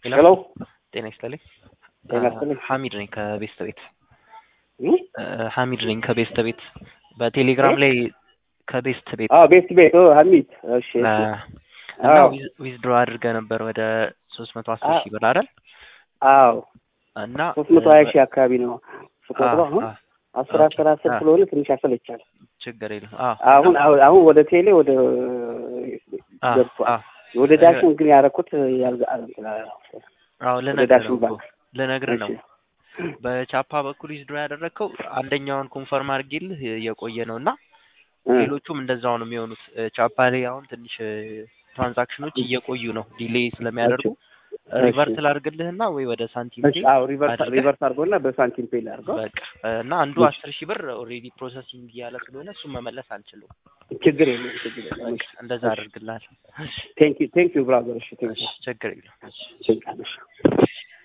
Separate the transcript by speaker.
Speaker 1: ሄሎ
Speaker 2: ጤና ይስጥልኝ።
Speaker 1: ጤና ይስጥልኝ።
Speaker 2: ሐሚድ ነኝ ከቤስት ቤት
Speaker 1: እ?
Speaker 2: ሐሚድ ነኝ ከቤስት ቤት በቴሌግራም ላይ ከቤስት ቤት
Speaker 1: አዎ ቤት ቤት ኦ ሀሚድ እሺ
Speaker 2: እ፣
Speaker 1: እሺ
Speaker 2: እና
Speaker 1: አዎ
Speaker 2: ዊዝድሮ አድርገህ ነበር ወደ ሶስት መቶ አስር
Speaker 1: አ-
Speaker 2: ሺህ ብር አይደል?
Speaker 1: አዎ
Speaker 2: እና
Speaker 1: ሶስት መቶ ሀያ ሺህ አካባቢ ነው ስቆጥሮ
Speaker 2: አ-
Speaker 1: አሁን
Speaker 2: አ-
Speaker 1: አስር
Speaker 2: ኦኬ።
Speaker 1: አስር አስር
Speaker 2: አ-
Speaker 1: ስለሆነ ትንሽ ያሰለቻል።
Speaker 2: ችግር የለም። አዎ
Speaker 1: አሁን አሁን አሁን ወደ ቴሌ ወደ
Speaker 2: አ-
Speaker 1: ገብቷል።
Speaker 2: አ-
Speaker 1: ወደ ዳሽን ግን ያደረኩት ያልጋ
Speaker 2: አዎ
Speaker 1: ወደ
Speaker 2: ልነግርህ
Speaker 1: ዳሽን
Speaker 2: ነው እኮ
Speaker 1: ባንክ
Speaker 2: ልነግርህ ነው።
Speaker 1: እሺ
Speaker 2: በቻፓ በኩል ዊዝድሮ ያደረግከው አንደኛውን ኮንፈርም አድርጌልህ የቆየ ነው እና
Speaker 1: እ፣
Speaker 2: ሌሎቹም እንደዛው ነው የሚሆኑት። እ፣ ቻፓ ላይ አሁን ትንሽ እ፣ ትራንዛክሽኖች እየቆዩ ነው ዲሌይ ስለሚያደርጉ
Speaker 1: እሺ
Speaker 2: ሪቨርት ላድርግልህና ወይ ወደ ሳንቲም
Speaker 1: እሺ
Speaker 2: ፔይ
Speaker 1: አዎ ሪቨርስ
Speaker 2: አድርገህ
Speaker 1: ሪቨርስ አድርጎና በሳንቲም ፔይ ላድርገው።
Speaker 2: በቃ እ፣ እና አንዱ
Speaker 1: እሺ
Speaker 2: አስር ሺህ ብር ኦልሬዲ ፕሮሰሲንግ እያለ ስለሆነ እሱን መመለስ አልችልም።
Speaker 1: ችግር የለም ችግር የለም።
Speaker 2: በቃ
Speaker 1: እሺ
Speaker 2: እንደዛ
Speaker 1: እሺ
Speaker 2: አድርግልሃለሁ። እሺ
Speaker 1: ቴንክ ዩ ቴንክ ዩ ብራዘር። እሺ ቴንክ
Speaker 2: እሺ
Speaker 1: ዩ
Speaker 2: ችግር የለም። እሺ
Speaker 1: ቴንክ ዩ